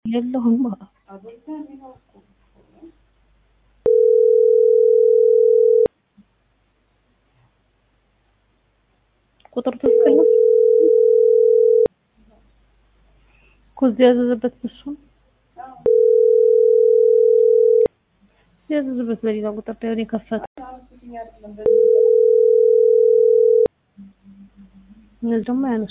የለሁም ቁጥር ትክክል ነው እኮ እዚህ ያዘዘበት በሱ ነው ያዘዘበት በሌላ ቁጥር ላይ የከፈተ እነዚህ ደግሞ አያነሱ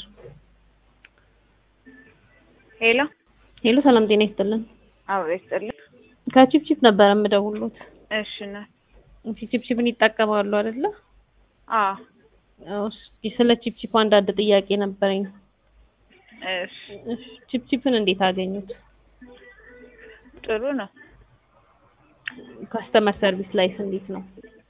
ሄሎ ሄሎ ሰላም ጤና ይስጥልን አብሮ ይስጥልኝ። ከቺፕቺፕ ነበር የምደውሉት እሺ ነ ቺፕቺፕን ይጠቀማሉ አይደለ አዎ አዎ እስኪ ስለ ቺፕቺፕ አንዳንድ ጥያቄ ነበረኝ እሺ እሺ ቺፕቺፕን እንዴት አገኙት ጥሩ ነው። ካስተመር ሰርቪስ ላይስ እንዴት ነው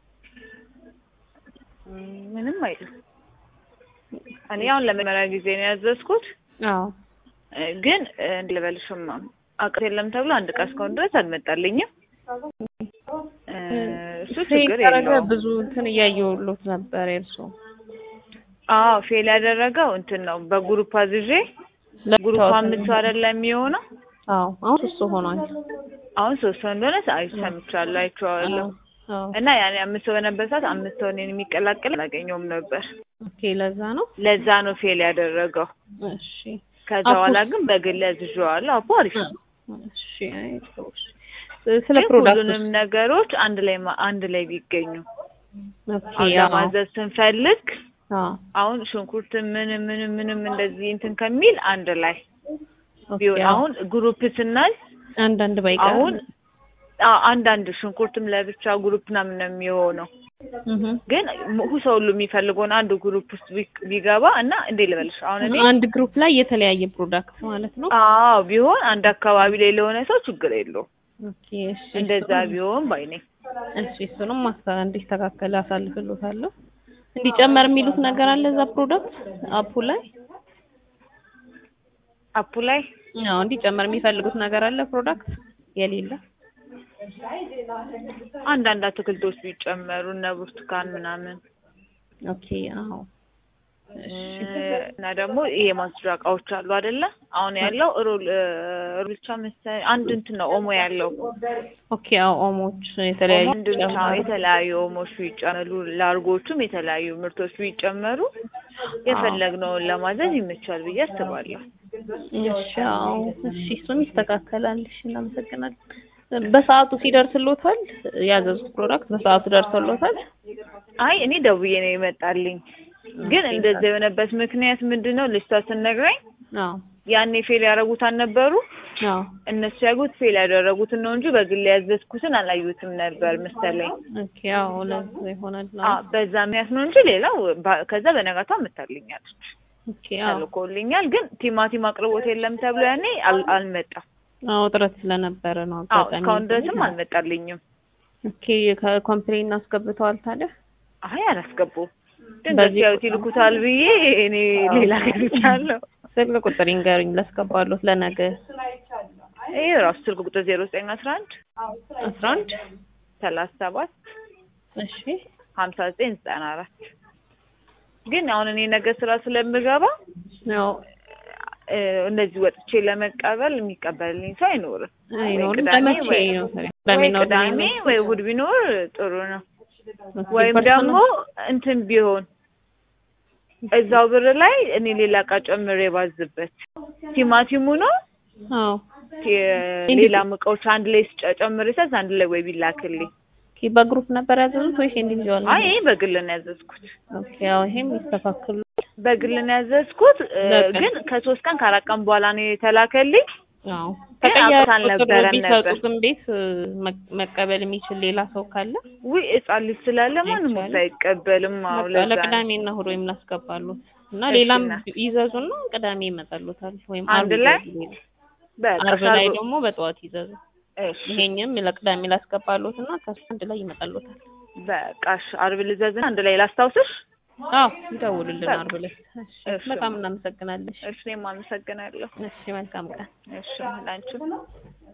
ም፣ ምንም አይልም። እኔ አሁን ለመጀመሪያ ጊዜ ነው ያዘዝኩት፣ አዎ እ፣ ግን እ፣ እንዴት ልበልሽም አቅት የለም ተብሎ አንድ ዕቃ እስካሁን ድረስ አልመጣልኝም። እ፣ እሱ ችግር ያደረገ የለውም። ብዙ እንትን እያየሁሎት ነበር የእርሶ አዎ ፌል ያደረገው እንትን ነው በግሩፕ አዝዤ ግሩፕ አምስት ሰው አይደለም የሚሆነው። አዎ አሁን እሱ ሆኗል አሁን ሶስት ሰው እንደሆነ አይ ሰምቻለሁ፣ አይቼዋለሁ። አዎ እና ያኔ አምስት ሰው በነበር ሰዓት አምስት ሰው እኔን የሚቀላቀል አላገኘውም ነበር። ኦኬ ለዛ ነው ለዛ ነው ፌል ያደረገው። እሺ ከዛ አፑስ? በኋላ ግን በግል ያዝዤዋለሁ። አፖ አሪፍ ነው። እሺ አይ ጥሩ እሺ ስለ ግን ፕሮዳክቱ ሁሉንም ነገሮች አንድ ላይ ማ- አንድ ላይ ቢገኙ ኦኬ አሁን አዎ ለማዘዝ ስንፈልግ አዎ አሁን ሽንኩርት ምንም ምንም ምንም እንደዚህ እንትን ከሚል አንድ ላይ ኦኬ ቢሆን አዎ አሁን ግሩፕ ስናይ አንዳንድ ባይቀር አሁን አዎ አንዳንድ ሽንኩርትም ለብቻ ግሩፕ ምናምን ነው የሚሆነው። እህ ግን ሙ- ሰው ሁሉ የሚፈልገውን አንድ ግሩፕ ውስጥ ቢ- ቢገባ እና እንዴ ልበልሽ አሁን እኔ አንድ ግሩፕ ላይ የተለያየ ፕሮዳክት ማለት ነው አዎ ቢሆን አንድ አካባቢ ላይ ለሆነ ሰው ችግር የለውም። ኦኬ እሺ እንደዛ ቢሆን ባይ ነኝ። እሺ እሱንም ማስተካከል እንዲስተካከል አሳልፍልዎታለሁ እንዲጨመር የሚሉት ነገር አለ እዛ ፕሮዳክት አፑ ላይ አፑ ላይ አዎ እንዲጨመር የሚፈልጉት ነገር አለ ፕሮዳክት የሌለ አንዳንድ አትክልቶች ቢጨመሩ እነ ብርቱካን ምናምን ኦኬ አዎ እሺ እና ደግሞ ይሄ ማጽጃ እቃዎች አሉ አይደለ? አሁን ያለው ሮል ሮል ብቻ መሰለኝ አንድ እንትን ነው ኦሞ ያለው ኦኬ አዎ ኦሞች የተለያዩ ኦሞ አንድ ብቻ ጨምሮ የተለያዩ ኦሞች ቢጨመሩ ላርጎቹም የተለያዩ ምርቶች ቢጨመሩ የፈለግነውን ለማዘዝ ይመቻል ብዬ አስባለሁ። እሺ አዎ እሺ እሱም ይስተካከላል እሺ እናመሰግናለን በሰዓቱ ሲደርስሎታል ያዘዙት ፕሮዳክት በሰዓቱ ደርሶሎታል አይ እኔ ደውዬ ነው የመጣልኝ። ግን እንደዛ የሆነበት ምክንያት ምንድን ነው? ልጅቷ ስነግረኝ አዎ ያኔ ፌል ያደረጉት አልነበሩ አዎ እነሱ ያጉት ፌል ያደረጉትን ነው እንጂ በግል ያዘዝኩትን አላዩትም ነበር መሰለኝ። ኦኬ አዎ ለዛ ይሆናል አ በዛ ምክንያት ነው እንጂ ሌላው ባ- ከዛ በነጋታው መታልኛለች ኦኬ አዎ ተልኮልኛል። ግን ቲማቲም አቅርቦት የለም ተብሎ ያኔ አል- አልመጣም። አዎ ጥረት ስለነበረ ነው አዎ አጋጣሚ እስካሁን ድረስም አልመጣልኝም። ኦኬ ከኮምፕሌን አስገብተዋል ታዲያ አይ አላስገቡም። በዚህ ድንገት ያው ይልኩታል ብዬ እኔ ሌላ ገብቻለሁ። ስልክ ቁጥር ይንገሩኝ ላስገባሎት ለነገ ይሄ ራሱ ስልክ ቁጥር ዜሮ ዘጠኝ አስራ አንድ አስራ አንድ ሰላሳ ሰባት እሺ ሀምሳ ዘጠኝ ዘጠና አራት ግን አሁን እኔ ነገ ስራ ስለምገባ ያው እ፣ እንደዚህ ወጥቼ ለመቀበል የሚቀበልልኝ ሰው አይኖርም። ወይ አይኖርም ቅዳሜ ለመቼ ወይ ነው ታዲያ? ወይ ቅዳሜና እሑድ ቅዳሜ ነው? ወይ እሑድ ቢኖር ጥሩ ነው። ኦኬ፣ ወይም ፐርሰናል- ደግሞ እንትን ቢሆን እዛው ብር ላይ እኔ ሌላ እቃ ጨምሬ ባዝበት ቲማቲሙ ነው አዎ ቲ- ሌላም እቃዎች አንድ ላይ ስጨ- ጨምሬ ሳዝ አንድ ላይ ወይ ቢላክልኝ። ኦኬ በግሩፕ ነበር ያዘዙት ወይስ ኢንዲቪዥዋል ነው? አይ ይሄ በግል ነው ያዘዝኩት። ኦኬ ያው ይሄም ይስተካከሉ በግል ነው ያዘዝኩት እ፣ በቃ። ግን ከሶስት ቀን ከአራት ቀን በኋላ ነው የተላከልኝ። አዎ ግን ተቀያሪ አውቀት ቁጥር አልነበረም ቢሰጡትም ቤት እ፣ መ- መቀበል የሚችል ሌላ ሰው ካለ ውይ ሕፃን ልጅ ስላለ ማንም አይቻልም። ወስድ አይቀበልም። አዎ በቃ ለዛ ነው። ለቅዳሜና እሑድ ወይም እናስገባሉት እና እሺ፣ ሌላም እና- ይዘዙና ቅዳሜ ይመጣሉታል ወይም አንድ አርብ ላይ? ይዘዙ። በቃ አርብ ላይ ሻርብ- ደግሞ በጠዋት ይዘዙ። እሺ ይሄኝም ለቅዳሜ ላስገባሉት እና ከሱ አንድ ላይ ይመጣሉታል። በቃ እሺ፣ አርብ ልዘዝና አንድ ላይ ላስታውስሽ። አዎ ይደውሉልን በቃ። አርብ ላይ። እሺ እሺ። በጣም እናመሰግናለን። እሺ እኔም አመሰግናለሁ። እሺ መልካም ቀን። እሺ ላንቺ